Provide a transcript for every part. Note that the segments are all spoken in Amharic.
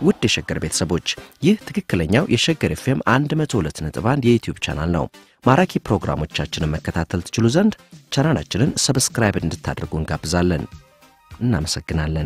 ውድ የሸገር ቤተሰቦች ይህ ትክክለኛው የሸገር ኤፍኤም 102.1 የዩትዩብ ቻናል ነው። ማራኪ ፕሮግራሞቻችንን መከታተል ትችሉ ዘንድ ቻናላችንን ሰብስክራይብ እንድታደርጉ እንጋብዛለን። እናመሰግናለን።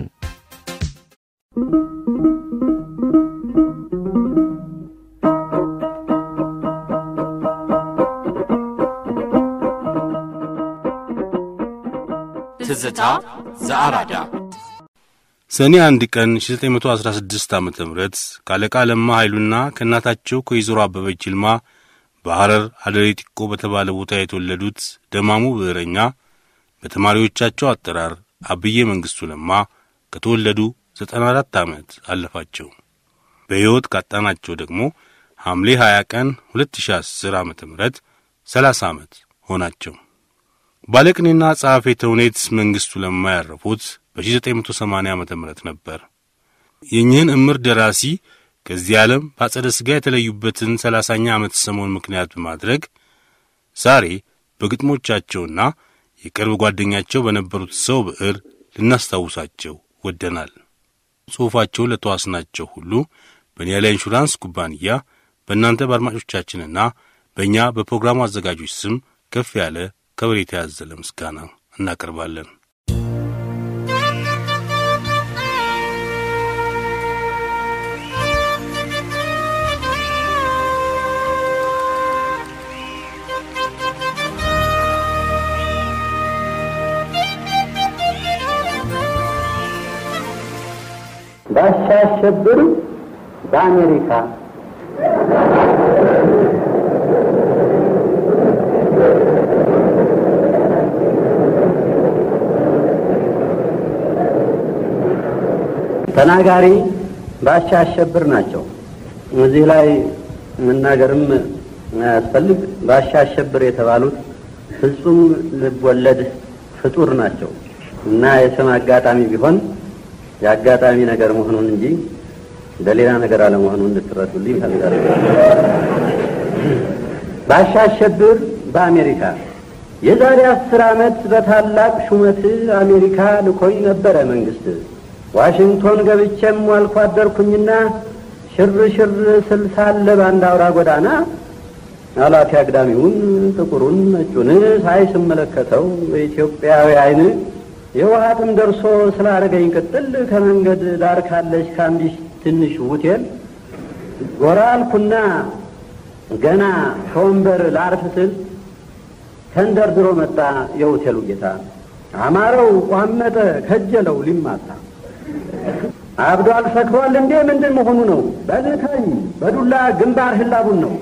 ትዝታ ዘአራዳ ሰኔ አንድ ቀን 1916 ዓ ም ከአለቃ ለማ ኃይሉና ከእናታቸው ከወይዘሮ አበበች ይልማ በሐረር አደሬ ጢቆ በተባለ ቦታ የተወለዱት ደማሙ ብዕረኛ በተማሪዎቻቸው አጠራር አብዬ መንግሥቱ ለማ ከተወለዱ 94 ዓመት አለፋቸው። በሕይወት ካጣናቸው ደግሞ ሐምሌ 20 ቀን 2010 ዓ ም 30 ዓመት ሆናቸው። ባለቅኔና ጸሐፌ ተውኔት መንግሥቱ ለማ ያረፉት በ1980 ዓ ም ነበር። የእኚህን እምር ደራሲ ከዚህ ዓለም በአጸደ ሥጋ የተለዩበትን ሰላሳኛ ዓመት ሰሞን ምክንያት በማድረግ ዛሬ በግጥሞቻቸውና የቅርብ ጓደኛቸው በነበሩት ሰው ብዕር ልናስታውሳቸው ወደናል። ጽሑፋቸውን ለተዋስናቸው ሁሉ በኒያላ ኢንሹራንስ ኩባንያ በእናንተ በአድማጮቻችንና በእኛ በፕሮግራሙ አዘጋጆች ስም ከፍ ያለ ከበሬታ ያዘለ ምስጋና እናቀርባለን። ባሻ አሸብር በአሜሪካ ተናጋሪ ባሻ አሸብር ናቸው። እዚህ ላይ መናገርም አያስፈልግ። ባሻ አሸብር የተባሉት ፍጹም ልብ ወለድ ፍጡር ናቸው እና የስም አጋጣሚ ቢሆን የአጋጣሚ ነገር መሆኑን እንጂ በሌላ ነገር አለመሆኑን እንድትረዱልኝ ይፈልጋል። ባሻ አሸብር በአሜሪካ የዛሬ አስር ዓመት በታላቅ ሹመት አሜሪካ ልኮኝ ነበረ መንግስት። ዋሽንግቶን ገብቼም ዋልኩ አደርኩኝና ሽር ሽር ስል ሳለ በአንድ አውራ ጎዳና አላፊ አግዳሚውን ጥቁሩን ነጩን ሳይ ስመለከተው በኢትዮጵያዊ አይን የውሃ ጥም ደርሶ ስላደረገኝ ቅጥል ከመንገድ ዳር ካለች ከአንዲት ትንሽ ሆቴል ጎራ አልኩና ገና ከወንበር ላርፍ ስል ተንደርድሮ መጣ የሆቴሉ ጌታ። አማረው፣ ቋመጠ፣ ከጀለው ሊማታ አብዷል፣ ሰክሯል እንዴ ምንድን መሆኑ ነው? በልተኝ በዱላ ግንባር ህላቡን ነው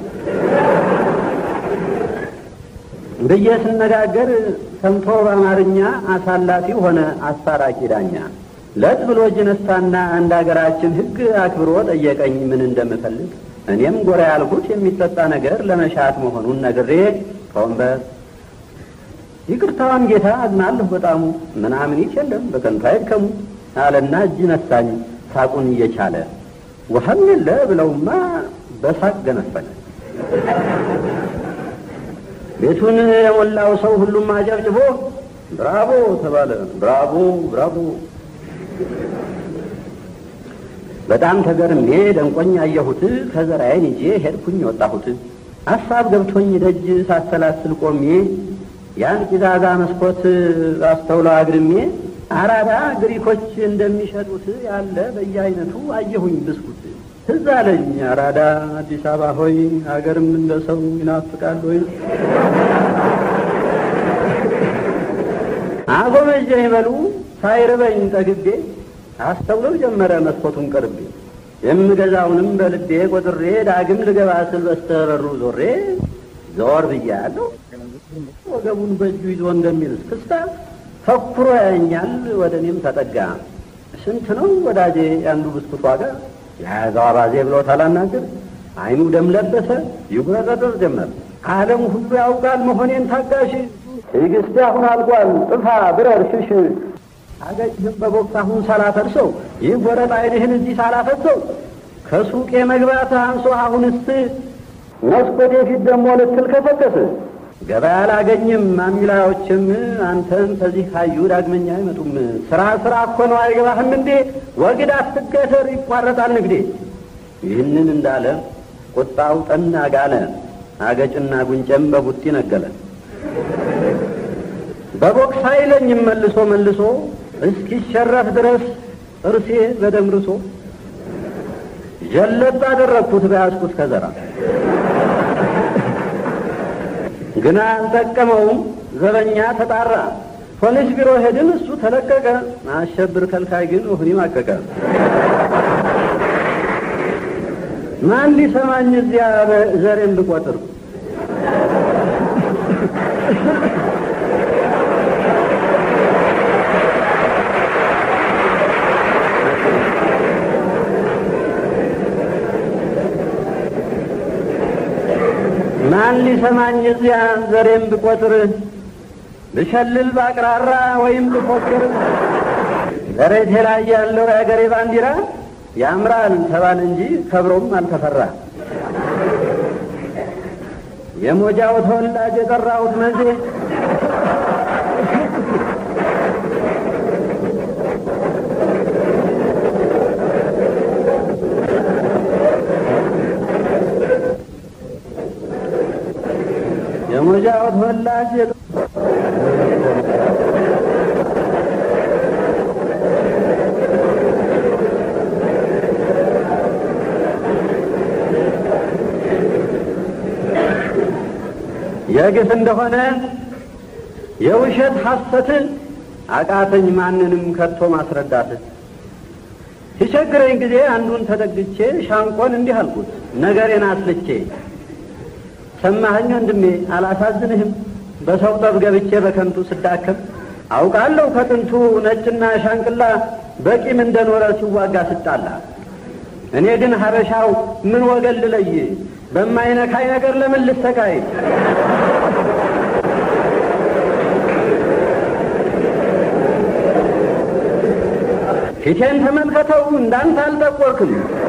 ብዬ ስነጋገር ሰምቶ በአማርኛ አሳላፊ ሆነ አስታራቂ ዳኛ። ለጥ ብሎ እጅ ነሳና እንደ አገራችን ሕግ አክብሮ ጠየቀኝ ምን እንደምፈልግ። እኔም ጎራ ያልኩት የሚጠጣ ነገር ለመሻት መሆኑን ነግሬ ከወንበር ይቅርታዋን ጌታ አዝናለሁ በጣሙ ምናምኒት የለም በከንቱ አይድከሙ አለና እጅ ነሳኝ ሳቁን እየቻለ ውሃም የለ ብለውማ በሳቅ ገነፈለ። ቤቱን የሞላው ሰው ሁሉም አጨብጭቦ ብራቮ ተባለ። ብራቮ ብራቮ። በጣም ተገርሜ ደንቆኝ አየሁት። ከዘራዬን ይዤ ሄድኩኝ ወጣሁት። ሀሳብ ገብቶኝ ደጅ ሳሰላስል ቆሜ ያን ቂዛዛ መስኮት አስተውለው አግድሜ አራዳ ግሪኮች እንደሚሸጡት ያለ በየአይነቱ አየሁኝ ብስኩት። ትዝ አለኝ አራዳ አዲስ አበባ ሆይ ሀገርም እንደ ሰው ይናፍቃል ወይ አጎመጀኝ በሉ ሳይርበኝ ጠግቤ አስተውለው ጀመረ መስኮቱን ቀርቤ የምገዛውንም በልቤ ቆጥሬ ዳግም ልገባ ስል በስተበሩ ዞሬ ዘወር ብያለሁ። ወገቡን በእጁ ይዞ እንደሚል እስክስታ ተኩሮ ያየኛል፣ ወደ እኔም ተጠጋ። ስንት ነው ወዳጄ ያንዱ ብስኩት ዋጋ? የያዘው አባዜ ብሎ ታላናግር አይኑ ደም ለበሰ፣ ይጉረጠጠር ጀመር። ዓለም ሁሉ ያውቃል መሆኔን ታጋሽ። ትዕግስቴ አሁን አልቋል፣ ጥፋ ብረር ሽሽ። አገጭህም በቦክስ አሁን ሳላፈርሰው፣ ይህ ወረጥ አይንህን እዚህ ሳላፈሰው፣ ከሱቄ መግባት አንሶ አሁንስ መስኮቴ ፊት ደግሞ ልትል ከሰከስ ገበያ አላገኝም ማሚላዎችም አንተን ከዚህ ካዩ ዳግመኛ አይመጡም። ስራ ስራ እኮ ነው አይገባህም እንዴ? ወግድ አትገተር ይቋረጣል ንግዴ። ይህንን እንዳለ ቁጣው ጠና ጋለ። አገጭና ጉንጨም በቡጢ ነገለ። በቦክስ አይለኝም መልሶ መልሶ እስኪሸረፍ ድረስ እርሴ በደም ርሶ ጀለጥ አደረግኩት በያዝኩት ከዘራ ግና አልጠቀመውም። ዘበኛ ተጣራ። ፖሊስ ቢሮ ሄድን፣ እሱ ተለቀቀ። አሸብር ከልካይ ግን ወህኒ ማቀቀ። ማን ሊሰማኝ እዚያ ዘሬን ብቆጥር ማን ሊሰማኝ እዚያ ዘሬን ብቆጥር ብሸልል ባቅራራ ወይም ብፎክር ዘሬቴ ላይ ያለው የአገሬ ባንዲራ ያምራል ተባል እንጂ ከብሮም አልተፈራ። የሞጃው ተወላጅ የጠራሁት መዜ የሞጃው ተወላጅ የግፍ እንደሆነ የውሸት ሐሰት አቃተኝ ማንንም ከቶ ማስረዳት። ሲቸግረኝ ጊዜ አንዱን ተጠግቼ ሻንቆን እንዲህ አልኩት ነገሬን አስልቼ ሰማኸኝ ወንድሜ አላሳዝንህም በሰው ጠብ ገብቼ በከንቱ ስዳከም አውቃለሁ ከጥንቱ ነጭና ሻንቅላ በቂም እንደኖረ ሲዋጋ ስጣላ እኔ ግን ሀበሻው ምን ወገን ልለይ በማይነካይ ነገር ለምን ልሰቃይ ፊቴን ተመልከተው እንዳንተ አልጠቆርክም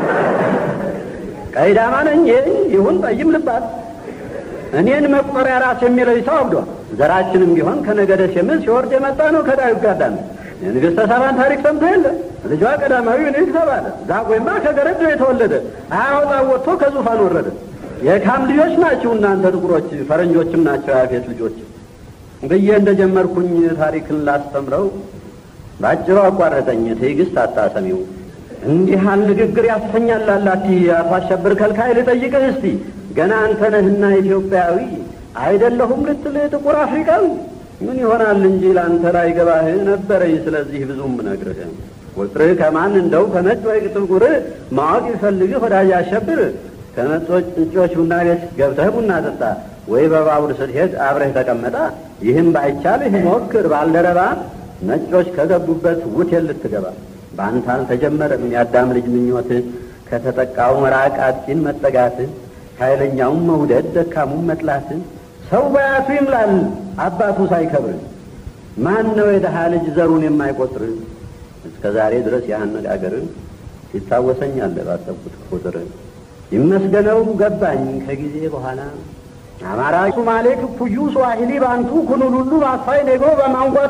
ቀይዳማ ነኝ ይሁን ጠይም ልባት እኔን መቁጠሪያ ራስ የሚለይ ሰው አብዷል። ዘራችንም ቢሆን ከነገደ ሴም ሲወርድ የመጣ ነው ከዳዊት ጋዳን የንግሥተ ሳባን ታሪክ ሰምቶ የለ ልጇ ቀዳማዊ ምኒልክ ተባለ። ዛጎይማ ከገረዶ የተወለደ አያወጣ ወጥቶ ከዙፋን ወረደ። የካም ልጆች ናችሁ እናንተ ጥቁሮች፣ ፈረንጆችም ናቸው የአፌት ልጆች ብዬ እንደጀመርኩኝ ታሪክን ላስተምረው በአጭሩ አቋረጠኝ። ትዕግስት አታሰሚው እንዲህ ያህል ንግግር ያሰኛል አላቲ አቶ አሸብር ከልካይ ልጠይቅህ እስቲ ገና አንተ ነህና ኢትዮጵያዊ አይደለሁም ልትል ጥቁር አፍሪካዊ ምን ይሆናል እንጂ ለአንተ ላይ ገባህ ነበረኝ። ስለዚህ ብዙም ነግርህ ቁጥርህ ከማን እንደው ከነጭ ወይ ጥቁር ማወቅ ይፈልግህ ወዳጅ አሸብር ከነጮች እንጮች ቡና ቤት ገብተህ ቡና ጠጣ ወይ በባቡር ስትሄድ አብረህ ተቀመጣ። ይህም ባይቻልህ ሞክር ባልደረባ ነጮች ከገቡበት ውቴል ልትገባ በአንተ አልተጀመረም የአዳም ልጅ ምኞት ከተጠቃው መራቅ አጥቂን መጠጋት ኃይለኛውን መውደድ ደካሙን መጥላት ሰው በያቱ ይምላል አባቱ ሳይከብር ማን ነው የድሃ ልጅ ዘሩን የማይቆጥር እስከ ዛሬ ድረስ ያነጋገር ይታወሰኛል ባሰብኩት ቁጥር ይመስገነው ገባኝ ከጊዜ በኋላ አማራ፣ ሱማሌ፣ ክኩዩ፣ ስዋሂሊ፣ ባንቱ፣ ኩኑሉሉ፣ ማሳይ፣ ኔጎ በማንጓቱ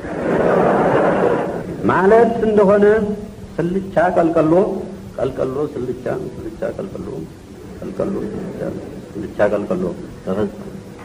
ማለት እንደሆነ ስልቻ ቀልቀሎ ቀልቀሎ ስልቻ ስልቻ ቀልቀሎ ቀልቀሎ ስልቻ ስልቻ ቀልቀሎ ተፈጸመ።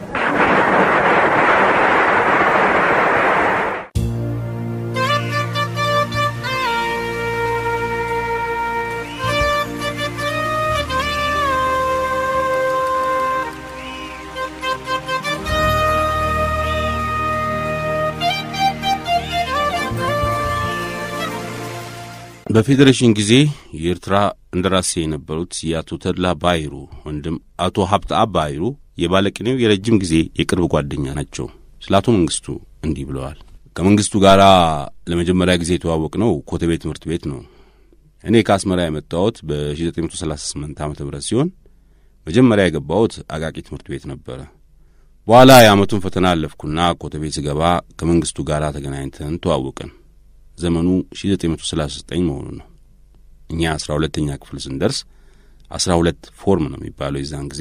በፌዴሬሽን ጊዜ የኤርትራ እንደራሴ የነበሩት የአቶ ተድላ ባይሩ ወንድም አቶ ሀብተአ ባይሩ የባለቅኔው የረጅም ጊዜ የቅርብ ጓደኛ ናቸው። ስለ አቶ መንግስቱ እንዲህ ብለዋል። ከመንግስቱ ጋር ለመጀመሪያ ጊዜ የተዋወቅ ነው ኮተቤ ትምህርት ቤት ነው። እኔ ከአስመራ የመጣሁት በ1938 ዓ ም ሲሆን መጀመሪያ የገባሁት አቃቂ ትምህርት ቤት ነበረ። በኋላ የዓመቱን ፈተና አለፍኩና ኮተቤ ስገባ ከመንግስቱ ጋር ተገናኝተን ተዋወቅን። ዘመኑ 1939 መሆኑ ነው። እኛ አስራ ሁለተኛ ክፍል ስንደርስ አስራ ሁለት ፎርም ነው የሚባለው የዛን ጊዜ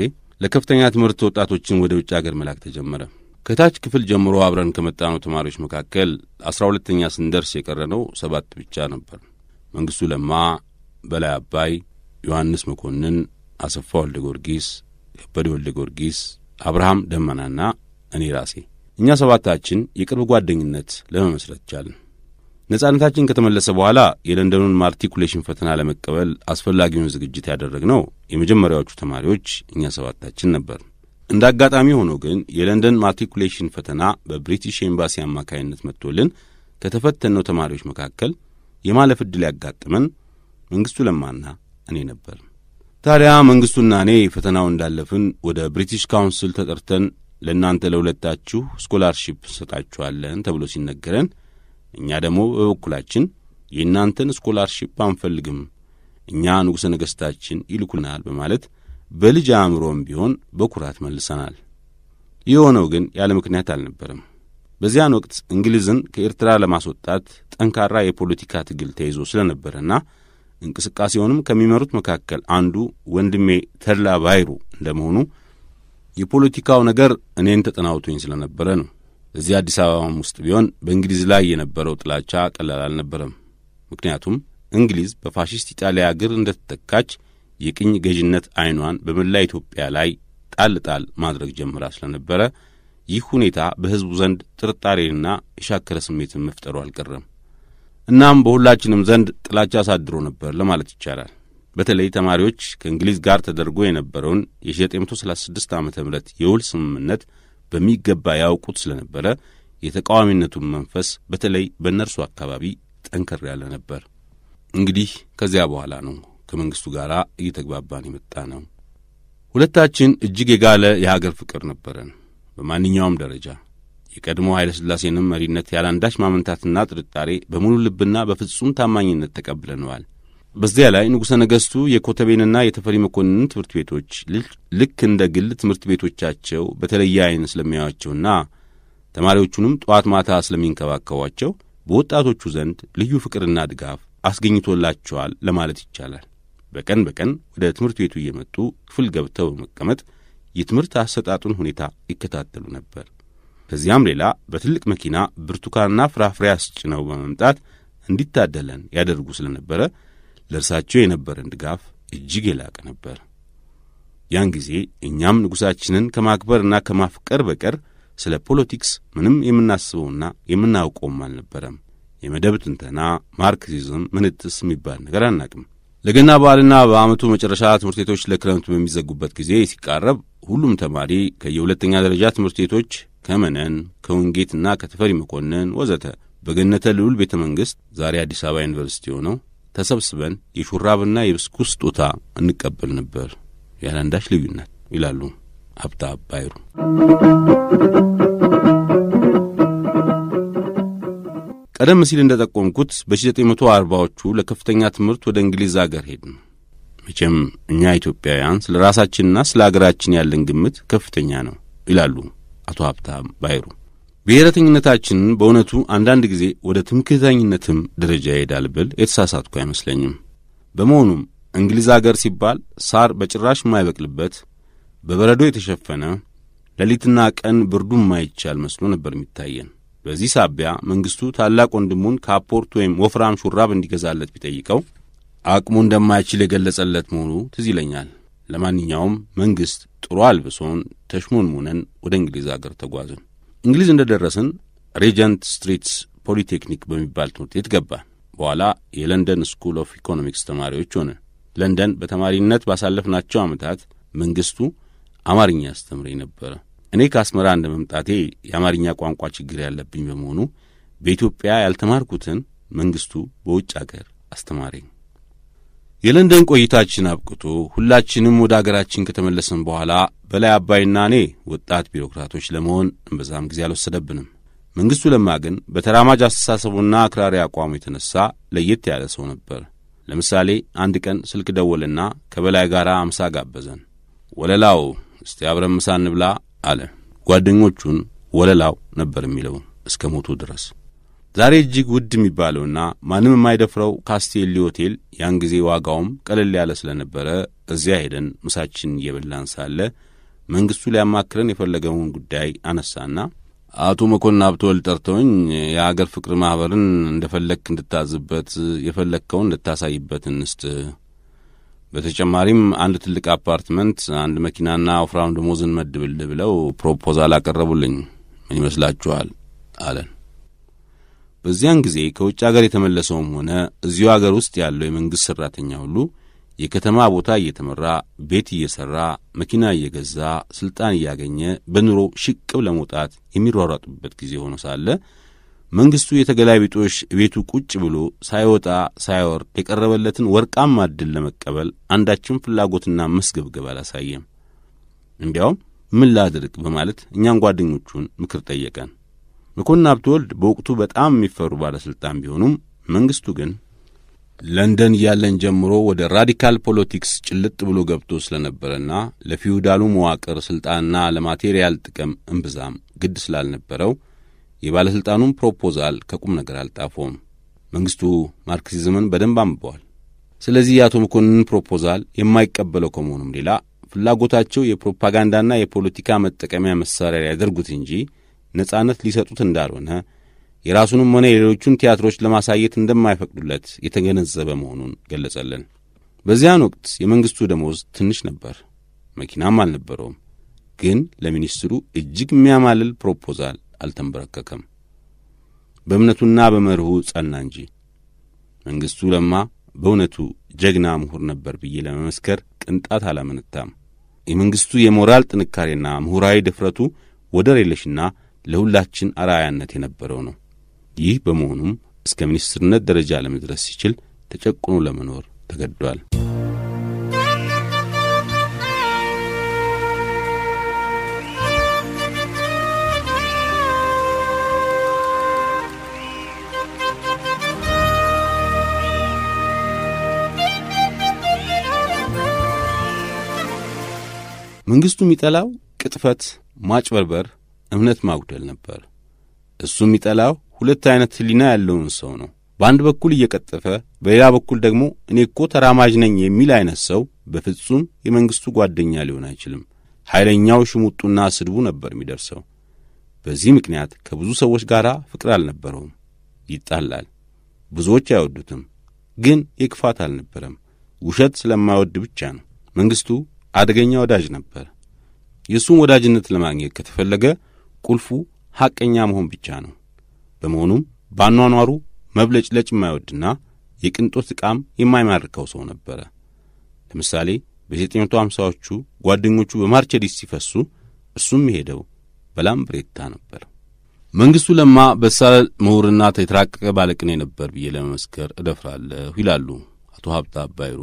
ለከፍተኛ ትምህርት ወጣቶችን ወደ ውጭ አገር መላክ ተጀመረ። ከታች ክፍል ጀምሮ አብረን ከመጣነው ተማሪዎች መካከል አስራ ሁለተኛ ስንደርስ የቀረነው ሰባት ብቻ ነበር። መንግሥቱ ለማ፣ በላይ አባይ፣ ዮሐንስ መኮንን፣ አሰፋ ወልደ ጊዮርጊስ፣ ከበደ ወልደ ጊዮርጊስ፣ አብርሃም ደመናና እኔ ራሴ እኛ ሰባታችን የቅርብ ጓደኝነት ለመመስረት ቻልን። ነጻነታችን ከተመለሰ በኋላ የለንደኑን ማርቲኩሌሽን ፈተና ለመቀበል አስፈላጊውን ዝግጅት ያደረግነው የመጀመሪያዎቹ ተማሪዎች እኛ ሰባታችን ነበር። እንደ አጋጣሚ ሆኖ ግን የለንደን ማርቲኩሌሽን ፈተና በብሪቲሽ ኤምባሲ አማካይነት መጥቶልን ከተፈተነው ተማሪዎች መካከል የማለፍ ዕድል ያጋጥመን መንግሥቱ ለማና እኔ ነበር። ታዲያ መንግሥቱና እኔ ፈተናው እንዳለፍን ወደ ብሪቲሽ ካውንስል ተጠርተን ለእናንተ ለሁለታችሁ ስኮላርሺፕ እንሰጣችኋለን ተብሎ ሲነገረን እኛ ደግሞ በበኩላችን የእናንተን ስኮላርሺፕ አንፈልግም፣ እኛ ንጉሠ ነገሥታችን ይልኩናል በማለት በልጅ አእምሮም ቢሆን በኩራት መልሰናል። የሆነው ግን ያለ ምክንያት አልነበረም። በዚያን ወቅት እንግሊዝን ከኤርትራ ለማስወጣት ጠንካራ የፖለቲካ ትግል ተይዞ ስለነበረና እንቅስቃሴውንም ከሚመሩት መካከል አንዱ ወንድሜ ተድላ ባይሩ እንደመሆኑ የፖለቲካው ነገር እኔን ተጠናውቶኝ ስለነበረ ነው። እዚህ አዲስ አበባም ውስጥ ቢሆን በእንግሊዝ ላይ የነበረው ጥላቻ ቀላል አልነበረም። ምክንያቱም እንግሊዝ በፋሽስት ኢጣሊያ እግር እንደተተካች የቅኝ ገዥነት ዐይኗን በመላ ኢትዮጵያ ላይ ጣል ጣል ማድረግ ጀምራ ስለነበረ ይህ ሁኔታ በሕዝቡ ዘንድ ጥርጣሬንና የሻከረ ስሜትን መፍጠሩ አልቀረም። እናም በሁላችንም ዘንድ ጥላቻ አሳድሮ ነበር ለማለት ይቻላል። በተለይ ተማሪዎች ከእንግሊዝ ጋር ተደርጎ የነበረውን የ1936 ዓ ም የውል ስምምነት በሚገባ ያውቁት ስለነበረ የተቃዋሚነቱን መንፈስ በተለይ በእነርሱ አካባቢ ጠንከር ያለ ነበር። እንግዲህ ከዚያ በኋላ ነው ከመንግሥቱ ጋር እየተግባባን የመጣ ነው። ሁለታችን እጅግ የጋለ የሀገር ፍቅር ነበረን። በማንኛውም ደረጃ የቀድሞ ኃይለ ሥላሴንም መሪነት ያለአንዳች ማመንታትና ጥርጣሬ በሙሉ ልብና በፍጹም ታማኝነት ተቀብለነዋል። በዚያ ላይ ንጉሠ ነገሥቱ የኮተቤንና የተፈሪ መኮንንን ትምህርት ቤቶች ልክ እንደ ግል ትምህርት ቤቶቻቸው በተለየ ዐይን ስለሚያዩአቸውና ተማሪዎቹንም ጠዋት ማታ ስለሚንከባከቧቸው በወጣቶቹ ዘንድ ልዩ ፍቅርና ድጋፍ አስገኝቶላቸዋል ለማለት ይቻላል። በቀን በቀን ወደ ትምህርት ቤቱ እየመጡ ክፍል ገብተው በመቀመጥ የትምህርት አሰጣጡን ሁኔታ ይከታተሉ ነበር። ከዚያም ሌላ በትልቅ መኪና ብርቱካንና ፍራፍሬ አስጭነው በመምጣት እንዲታደለን ያደርጉ ስለነበረ ለእርሳቸው የነበረን ድጋፍ እጅግ የላቀ ነበር። ያን ጊዜ እኛም ንጉሣችንን ከማክበርና ከማፍቀር በቀር ስለ ፖለቲክስ ምንም የምናስበውና የምናውቀውም አልነበረም። የመደብ ትንተና፣ ማርክሲዝም፣ ምንትስ የሚባል ነገር አናቅም። ለገና በዓልና በዓመቱ መጨረሻ ትምህርት ቤቶች ለክረምት በሚዘጉበት ጊዜ ሲቃረብ ሁሉም ተማሪ ከየሁለተኛ ደረጃ ትምህርት ቤቶች ከመነን፣ ከውንጌትና ከተፈሪ መኮንን ወዘተ በገነተ ልዑል ቤተ መንግሥት ዛሬ አዲስ አበባ ዩኒቨርሲቲ ሆነው ተሰብስበን የሹራብና የብስኩት ስጦታ እንቀበል ነበር ያለ አንዳች ልዩነት ይላሉ ሀብታ ባይሩ። ቀደም ሲል እንደ ጠቆምኩት በ1940ዎቹ ለከፍተኛ ትምህርት ወደ እንግሊዝ አገር ሄድን። መቼም እኛ ኢትዮጵያውያን ስለ ራሳችንና ስለ አገራችን ያለን ግምት ከፍተኛ ነው ይላሉ አቶ ሀብታም ባይሩ። ብሔረተኝነታችንን በእውነቱ አንዳንድ ጊዜ ወደ ትምክህተኝነትም ደረጃ ይሄዳል ብል የተሳሳትኩ አይመስለኝም። በመሆኑም እንግሊዝ አገር ሲባል ሳር በጭራሽ የማይበቅልበት በበረዶ የተሸፈነ ሌሊትና ቀን ብርዱ የማይቻል መስሎ ነበር የሚታየን። በዚህ ሳቢያ መንግሥቱ ታላቅ ወንድሙን ካፖርት ወይም ወፍራም ሹራብ እንዲገዛለት ቢጠይቀው አቅሙ እንደማይችል የገለጸለት መሆኑ ትዝ ይለኛል። ለማንኛውም መንግሥት ጥሩ አልብሶን ተሽሞንሙነን ወደ እንግሊዝ አገር ተጓዝን። እንግሊዝ እንደ ደረስን ሬጀንት ስትሪትስ ፖሊቴክኒክ በሚባል ትምህርት ቤት ገባን። በኋላ የለንደን ስኩል ኦፍ ኢኮኖሚክስ ተማሪዎች ሆንን። ለንደን በተማሪነት ባሳለፍናቸው ዓመታት መንግሥቱ አማርኛ ያስተምረኝ ነበረ። እኔ ከአስመራ እንደ መምጣቴ የአማርኛ ቋንቋ ችግር ያለብኝ በመሆኑ በኢትዮጵያ ያልተማርኩትን መንግሥቱ በውጭ አገር አስተማረኝ። የለንደን ቆይታችን አብቅቶ ሁላችንም ወደ አገራችን ከተመለስን በኋላ በላይ አባይና እኔ ወጣት ቢሮክራቶች ለመሆን እምበዛም ጊዜ አልወሰደብንም። መንግሥቱ ለማ ግን በተራማጅ አስተሳሰቡና አክራሪ አቋሙ የተነሣ ለየት ያለ ሰው ነበር። ለምሳሌ አንድ ቀን ስልክ ደወልና ከበላይ ጋር አምሳ ጋበዘን። ወለላው እስቲ አብረን ምሳ እንብላ አለ። ጓደኞቹን ወለላው ነበር የሚለው እስከ ሞቱ ድረስ። ዛሬ እጅግ ውድ የሚባለውና ማንም የማይደፍረው ካስቴሊ ሆቴል ያን ጊዜ ዋጋውም ቀለል ያለ ስለነበረ እዚያ ሄደን ምሳችን እየበላን ሳለ መንግሥቱ ሊያማክረን የፈለገውን ጉዳይ አነሳና አቶ መኮንን ሀብተወልድ ጠርተውኝ የአገር ፍቅር ማኅበርን እንደ ፈለግክ እንድታዝበት የፈለግከውን እንድታሳይበት እንስጥ በተጨማሪም አንድ ትልቅ አፓርትመንት፣ አንድ መኪናና ወፍራም ደሞዝን መድብልህ ብለው ፕሮፖዛል አቀረቡልኝ። ምን ይመስላችኋል? አለን። በዚያን ጊዜ ከውጭ አገር የተመለሰውም ሆነ እዚሁ አገር ውስጥ ያለው የመንግሥት ሠራተኛ ሁሉ የከተማ ቦታ እየተመራ ቤት እየሠራ መኪና እየገዛ ሥልጣን እያገኘ በኑሮ ሽቅብ ለመውጣት የሚሯሯጡበት ጊዜ ሆኖ ሳለ መንግሥቱ የተገላቢጦሽ ቤቱ ቁጭ ብሎ ሳይወጣ ሳይወርድ የቀረበለትን ወርቃማ ዕድል ለመቀበል አንዳችም ፍላጎትና መስገብገብ አላሳየም። እንዲያውም ምን ላድርግ በማለት እኛን ጓደኞቹን ምክር ጠየቀን። መኮንን ሀብተወልድ በወቅቱ በጣም የሚፈሩ ባለሥልጣን ቢሆኑም መንግሥቱ ግን ለንደን እያለን ጀምሮ ወደ ራዲካል ፖለቲክስ ጭልጥ ብሎ ገብቶ ስለነበረና ለፊውዳሉ መዋቅር ሥልጣንና ለማቴሪያል ጥቅም እምብዛም ግድ ስላልነበረው የባለሥልጣኑን ፕሮፖዛል ከቁም ነገር አልጣፎም። መንግሥቱ ማርክሲዝምን በደንብ አንብበዋል። ስለዚህ የአቶ መኮንንን ፕሮፖዛል የማይቀበለው ከመሆኑም ሌላ ፍላጎታቸው የፕሮፓጋንዳና የፖለቲካ መጠቀሚያ መሣሪያ ሊያደርጉት እንጂ ነጻነት ሊሰጡት እንዳልሆነ የራሱንም ሆነ የሌሎቹን ቲያትሮች ለማሳየት እንደማይፈቅዱለት የተገነዘበ መሆኑን ገለጸልን። በዚያን ወቅት የመንግሥቱ ደሞዝ ትንሽ ነበር፣ መኪናም አልነበረውም። ግን ለሚኒስትሩ እጅግ የሚያማልል ፕሮፖዛል አልተንበረከከም። በእምነቱና በመርሁ ጸና እንጂ። መንግሥቱ ለማ በእውነቱ ጀግና ምሁር ነበር ብዬ ለመመስከር ቅንጣት አላመነታም። የመንግሥቱ የሞራል ጥንካሬና ምሁራዊ ድፍረቱ ወደር የለሽና ለሁላችን አርአያነት የነበረው ነው። ይህ በመሆኑም እስከ ሚኒስትርነት ደረጃ ለመድረስ ሲችል ተጨቁኖ ለመኖር ተገዷል። መንግሥቱ የሚጠላው ቅጥፈት፣ ማጭበርበር፣ እምነት ማጉደል ነበር። እሱ የሚጠላው ሁለት አይነት ሕሊና ያለውን ሰው ነው። በአንድ በኩል እየቀጠፈ በሌላ በኩል ደግሞ እኔ እኮ ተራማጅ ነኝ የሚል አይነት ሰው በፍጹም የመንግሥቱ ጓደኛ ሊሆን አይችልም። ኃይለኛው ሽሙጡና ስድቡ ነበር የሚደርሰው። በዚህ ምክንያት ከብዙ ሰዎች ጋር ፍቅር አልነበረውም። ይጣላል። ብዙዎች አይወዱትም። ግን የክፋት አልነበረም። ውሸት ስለማይወድ ብቻ ነው። መንግሥቱ አደገኛ ወዳጅ ነበር። የእሱን ወዳጅነት ለማግኘት ከተፈለገ ቁልፉ ሐቀኛ መሆን ብቻ ነው። በመሆኑም በአኗኗሩ መብለጭለጭ የማይወድና የቅንጦት ዕቃም የማይማርከው ሰው ነበረ። ለምሳሌ በ1950ዎቹ ጓደኞቹ በማርቸዲስ ሲፈሱ እርሱም የሄደው በላምብሬታ ነበር። መንግሥቱ ለማ በሳል ምሁርና የተራቀቀ ባለቅኔ ነበር ብዬ ለመመስከር እደፍራለሁ ይላሉ አቶ ሀብታ አባይሩ።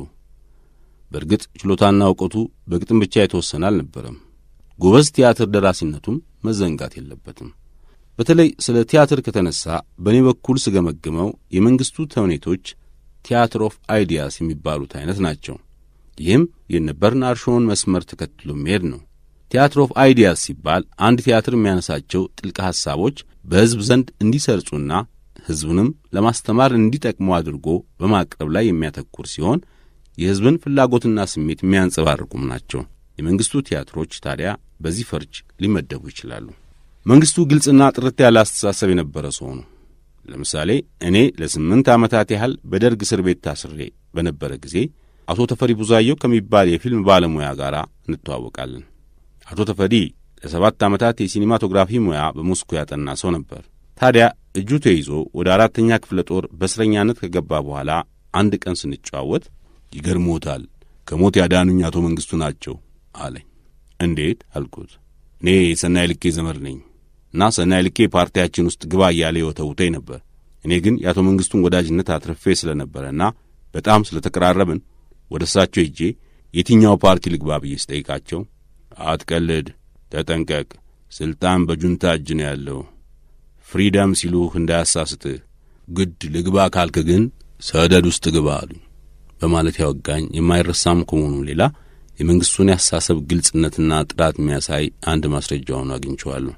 በእርግጥ ችሎታና እውቀቱ በግጥም ብቻ የተወሰነ አልነበረም። ጎበዝ ቲያትር ደራሲነቱም መዘንጋት የለበትም። በተለይ ስለ ቲያትር ከተነሳ በእኔ በኩል ስገመግመው የመንግሥቱ ተውኔቶች ቲያትር ኦፍ አይዲያስ የሚባሉት አይነት ናቸው። ይህም የነ በርናርድ ሾውን መስመር ተከትሎ መሄድ ነው። ቲያትር ኦፍ አይዲያስ ሲባል አንድ ቲያትር የሚያነሳቸው ጥልቅ ሐሳቦች በሕዝብ ዘንድ እንዲሰርጹና ሕዝቡንም ለማስተማር እንዲጠቅሙ አድርጎ በማቅረብ ላይ የሚያተኩር ሲሆን የሕዝብን ፍላጎትና ስሜት የሚያንጸባርቁም ናቸው። የመንግሥቱ ቲያትሮች ታዲያ በዚህ ፈርጅ ሊመደቡ ይችላሉ። መንግሥቱ ግልጽና ጥርት ያለ አስተሳሰብ የነበረ ሰው ነው። ለምሳሌ እኔ ለስምንት ዓመታት ያህል በደርግ እስር ቤት ታስሬ በነበረ ጊዜ አቶ ተፈሪ ቡዛየው ከሚባል የፊልም ባለሙያ ጋር እንተዋወቃለን። አቶ ተፈሪ ለሰባት ዓመታት የሲኒማቶግራፊ ሙያ በሞስኮ ያጠና ሰው ነበር። ታዲያ እጁ ተይዞ ወደ አራተኛ ክፍለ ጦር በእስረኛነት ከገባ በኋላ አንድ ቀን ስንጨዋወት ይገርሞታል፣ ከሞት ያዳኑኝ አቶ መንግሥቱ ናቸው አለኝ። እንዴት አልኩት። እኔ ሰናይ ልኬ ዘመድ ነኝ እና ሰናይ ልኬ ፓርቲያችን ውስጥ ግባ እያለ የወተውተኝ ነበር። እኔ ግን የአቶ መንግሥቱን ወዳጅነት አትርፌ ስለነበረና በጣም ስለተቀራረብን ወደ እሳቸው ሄጄ የትኛው ፓርቲ ልግባ ብዬ ስጠይቃቸው አትቀልድ፣ ተጠንቀቅ፣ ሥልጣን በጁንታ እጅ ነው ያለው፣ ፍሪደም ሲሉህ እንዳያሳስትህ፣ ግድ ልግባ ካልክ ግን ሰደድ ውስጥ ግባ አሉኝ በማለት ያወጋኝ የማይረሳም ከመሆኑ ሌላ የመንግሥቱን ያሳሰብ ግልጽነትና ጥራት የሚያሳይ አንድ ማስረጃ ሆኖ አግኝቼዋለሁ።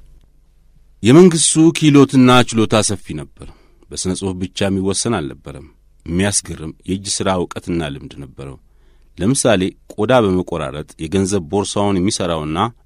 የመንግሥቱ ኪሎትና ችሎታ ሰፊ ነበር። በሥነ ጽሑፍ ብቻ የሚወሰን አልነበረም። የሚያስገርም የእጅ ሥራ እውቀትና ልምድ ነበረው። ለምሳሌ ቆዳ በመቆራረጥ የገንዘብ ቦርሳውን የሚሠራውና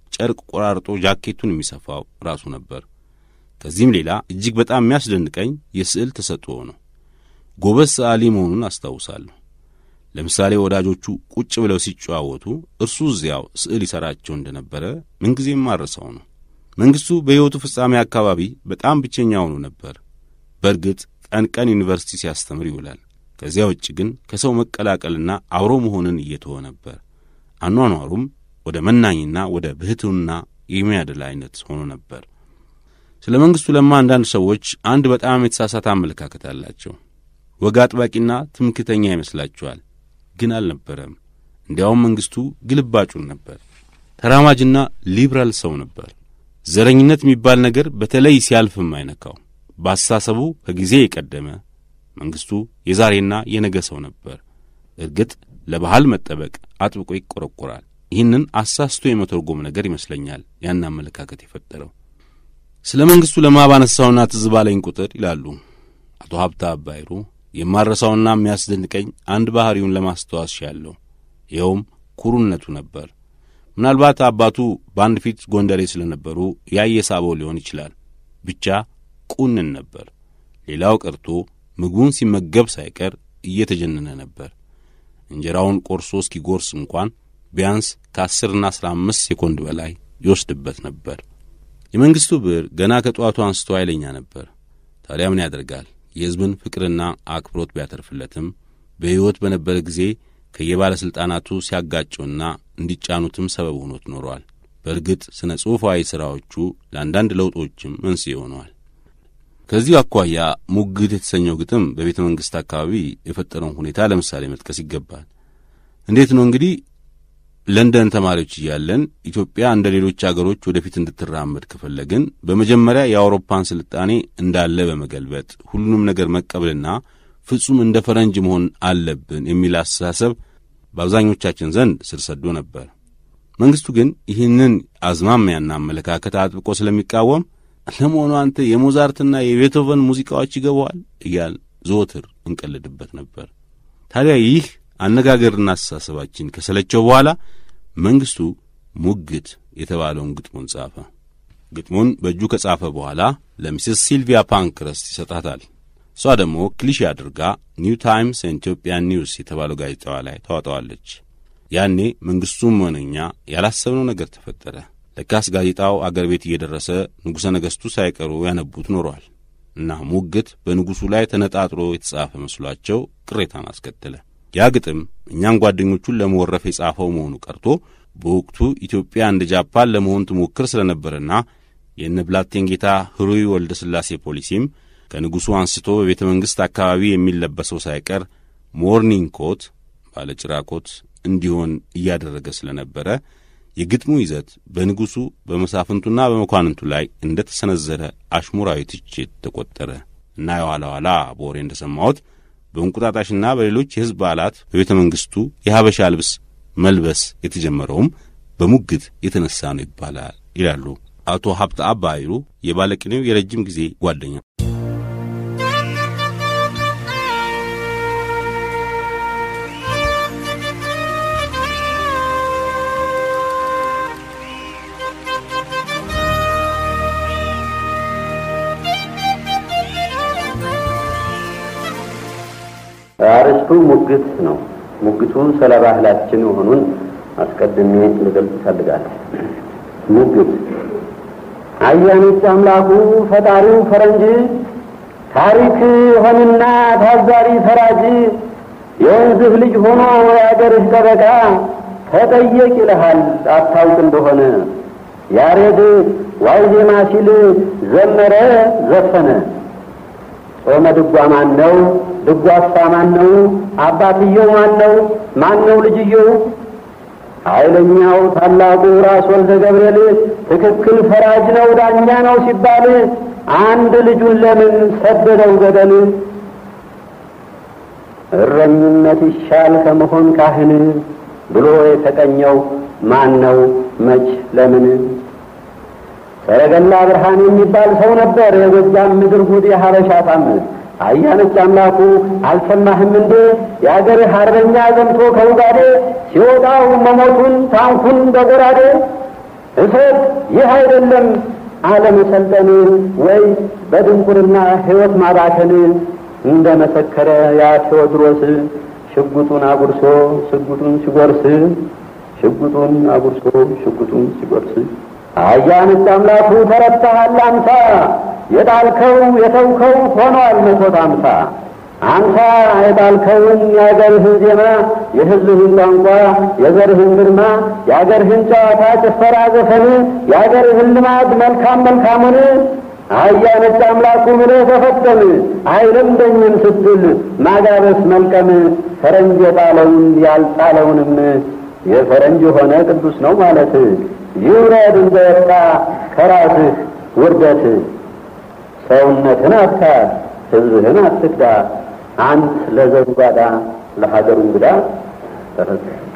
ጨርቅ ቆራርጦ ጃኬቱን የሚሰፋው ራሱ ነበር። ከዚህም ሌላ እጅግ በጣም የሚያስደንቀኝ የስዕል ተሰጥኦ ነው። ጎበዝ ሰዓሊ መሆኑን አስታውሳለሁ። ለምሳሌ ወዳጆቹ ቁጭ ብለው ሲጨዋወቱ እርሱ እዚያው ስዕል ይሠራቸው እንደነበረ ምንጊዜም ማረሰው ነው። መንግሥቱ በሕይወቱ ፍጻሜ አካባቢ በጣም ብቸኛ ሆኖ ነበር። በእርግጥ ቀን ቀን ዩኒቨርሲቲ ሲያስተምር ይውላል። ከዚያ ውጭ ግን ከሰው መቀላቀልና አብሮ መሆንን እየተወ ነበር። አኗኗሩም ወደ መናኝና ወደ ብህትውና የሚያደላ አይነት ሆኖ ነበር። ስለ መንግሥቱ ለማ አንዳንድ ሰዎች አንድ በጣም የተሳሳተ አመለካከት አላቸው። ወግ አጥባቂና ትምክተኛ ይመስላችኋል። ግን አልነበረም። እንዲያውም መንግሥቱ ግልባጩን ነበር። ተራማጅና ሊብራል ሰው ነበር። ዘረኝነት የሚባል ነገር በተለይ ሲያልፍም አይነካው። በአስተሳሰቡ ከጊዜ የቀደመ መንግሥቱ የዛሬና የነገ ሰው ነበር። እርግጥ ለባህል መጠበቅ አጥብቆ ይቆረቆራል። ይህንን አሳስቶ የመተርጎም ነገር ይመስለኛል ያን አመለካከት የፈጠረው። ስለ መንግሥቱ ለማ ባነሳውና ትዝ ባለኝ ቁጥር ይላሉ አቶ ሀብታ አባይሩ የማረሳውና የሚያስደንቀኝ አንድ ባሕሪውን ለማስተዋስ ያለው ይኸውም ኩሩነቱ ነበር። ምናልባት አባቱ በአንድ ፊት ጎንደሬ ስለነበሩ ያየ ሳበው ሊሆን ይችላል። ብቻ ቁንን ነበር። ሌላው ቀርቶ ምግቡን ሲመገብ ሳይቀር እየተጀነነ ነበር። እንጀራውን ቆርሶ እስኪጎርስ እንኳን ቢያንስ ከአስርና አስራ አምስት ሴኮንድ በላይ ይወስድበት ነበር። የመንግሥቱ ብዕር ገና ከጠዋቱ አንስቶ ኃይለኛ ነበር። ታዲያ ምን ያደርጋል? የሕዝብን ፍቅርና አክብሮት ቢያተርፍለትም በሕይወት በነበረ ጊዜ ከየባለሥልጣናቱ ሲያጋጩና እንዲጫኑትም ሰበብ ሆኖት ኖሯል። በእርግጥ ስነ ጽሑፋዊ ሥራዎቹ ለአንዳንድ ለውጦችም መንስኤ ሆነዋል። ከዚሁ አኳያ ሙግት የተሰኘው ግጥም በቤተ መንግሥት አካባቢ የፈጠረውን ሁኔታ ለምሳሌ መጥቀስ ይገባል። እንዴት ነው እንግዲህ ለንደን ተማሪዎች እያለን ኢትዮጵያ እንደ ሌሎች አገሮች ወደፊት እንድትራመድ ከፈለግን በመጀመሪያ የአውሮፓን ስልጣኔ እንዳለ በመገልበጥ ሁሉንም ነገር መቀበልና ፍጹም እንደ ፈረንጅ መሆን አለብን የሚል አስተሳሰብ በአብዛኞቻችን ዘንድ ስር ሰዶ ነበር። መንግሥቱ ግን ይህንን አዝማሚያና አመለካከት አጥብቆ ስለሚቃወም ለመሆኑ አንተ የሞዛርትና የቤቶቨን ሙዚቃዎች ይገባዋል እያል ዘወትር እንቀልድበት ነበር። ታዲያ ይህ አነጋገርና አስተሳሰባችን ከሰለቸው በኋላ መንግሥቱ ሙግት የተባለውን ግጥሙን ጻፈ። ግጥሙን በእጁ ከጻፈ በኋላ ለሚስስ ሲልቪያ ፓንክረስት ይሰጣታል። እሷ ደግሞ ክሊሽ አድርጋ ኒው ታይምስ ኢትዮጵያን ኒውስ የተባለው ጋዜጣዋ ላይ ታወጣዋለች። ያኔ መንግሥቱም ሆነኛ ያላሰብነው ነገር ተፈጠረ። ለካስ ጋዜጣው አገር ቤት እየደረሰ ንጉሠ ነገሥቱ ሳይቀሩ ያነቡት ኖሯል እና ሙግት በንጉሡ ላይ ተነጣጥሮ የተጻፈ መስሏቸው ቅሬታን አስከተለ። ያ ግጥም እኛን ጓደኞቹን ለመወረፍ የጻፈው መሆኑ ቀርቶ በወቅቱ ኢትዮጵያ እንደ ጃፓን ለመሆን ትሞክር ስለነበረና የእነ ብላቴንጌታ ሕሩይ ወልደ ሥላሴ ፖሊሲም ከንጉሡ አንስቶ በቤተ መንግሥት አካባቢ የሚለበሰው ሳይቀር ሞርኒንግ ኮት ባለጭራ ኮት እንዲሆን እያደረገ ስለነበረ የግጥሙ ይዘት በንጉሡ በመሳፍንቱና በመኳንንቱ ላይ እንደ ተሰነዘረ አሽሙራዊ ትችት ተቈጠረ እና የኋላ ኋላ በወሬ እንደ ሰማሁት በእንቁጣጣሽና በሌሎች የሕዝብ በዓላት በቤተ መንግሥቱ የሀበሻ ልብስ መልበስ የተጀመረውም በሙግት የተነሳ ነው ይባላል ይላሉ አቶ ሀብተ አባ አይሩ የባለቅኔው የረጅም ጊዜ ጓደኛ። አርስቱ ሙግት ነው። ሙግቱ ስለ ባህላችን መሆኑን አስቀድሜ ልገልጽ እፈልጋለሁ። ሙግት አያኖች አምላኩ ፈጣሪው ፈረንጅ ታሪክ ሆንና ታዛሪ ፈራጅ የወንዝህ ልጅ ሆኖ የአገርህ ጠበቃ ተጠየቅ ይልሃል አታውቅ እንደሆነ ያሬድ ዋይዜማ ሲል ዘመረ ዘፈነ። ጾመ ድጓ ማን ነው? ድጓሳ ማን ነው? አባትየው ማን ነው? ማን ነው ልጅየው? ኃይለኛው ታላቁ ራስ ወልደ ገብርኤል ትክክል ፈራጅ ነው ዳኛ ነው ሲባል አንድ ልጁን ለምን ሰደደው ገደል? እረኝነት ይሻል ከመሆን ካህን ብሎ የተቀኘው ማን ነው መች ለምን? ሰረገላ ብርሃን የሚባል ሰው ነበር የጎጃም ምድር ጉድ የሀበሻ ጣም አያነች አምላኩ አልሰማህም እንዴ የአገርህ አርበኛ ዘምቶ ከውጋዴ ሲወጣው መሞቱን ታንኩን በጎራዴ እሴት ይህ አይደለም አለመሰልጠን ወይ በድንቁርና ሕይወት ማባከን እንደ መሰከረ ያ ቴዎድሮስ ሽጉጡን አጉርሶ ሽጉጡን ሲጎርስ ሽጉጡን አጉርሶ ሽጉጡን ሲጎርስ አያንስ አምላኩ ተረታሃል አምሳ የጣልከው የተውከው ሆኗል መቶት አምሳ አንተ የጣልከውን የአገርህን ዜማ የሕዝብህን ቋንቋ የዘርህን ግርማ የአገርህን ጨዋታ ጭፈራ ዘፈን የአገርህን ልማድ መልካም መልካሙን አህያ ነጭ አምላኩ ብለህ ተፈጠን አይለምደኝም ስትል ማጋበስ መልቀም ፈረንጅ የጣለውን ያልጣለውንም የፈረንጅ የሆነ ቅዱስ ነው ማለት ይውረድ እንደወጣ ከራስህ ውርደት ሰውነትን አትካድ ሕዝብህን አትክዳ አንት ለዘሩ ባዳ ለሀገሩ እንግዳ ተፈጸመ።